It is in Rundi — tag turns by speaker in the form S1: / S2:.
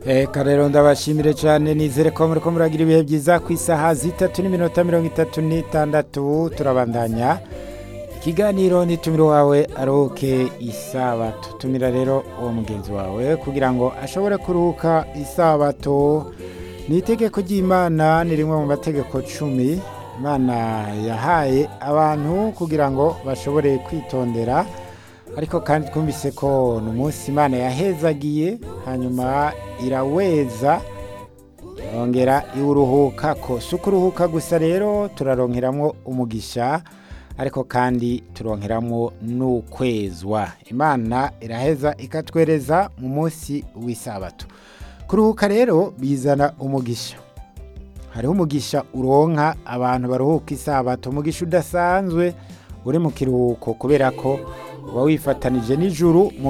S1: Eka rero ndabashimire cyane nizere ko muri ko muragira ibihe byiza ku isaha zitatu n'iminota mirongo itatu n'itandatu turabandanya ikiganiro nitumire wawe aruhuke isabato tumira rero uwo mugenzi wawe kugira ngo ashobore kuruhuka isabato ni itegeko ry'imana ni rimwe mu mategeko cumi imana yahaye abantu kugira ngo bashobore kwitondera ariko kandi twumvise ko ni umunsi imana yahezagiye hanyuma iraweza yongera iwuruhuka ko si ukuruhuka gusa rero turaronkeramo umugisha ariko kandi turonkeramo n'ukwezwa imana iraheza ikatwereza mu munsi w'isabato kuruhuka rero bizana umugisha hariho umugisha uronka abantu baruhuka isabato umugisha udasanzwe uri mu kiruhuko kubera ko uba wifatanije n'ijuru mu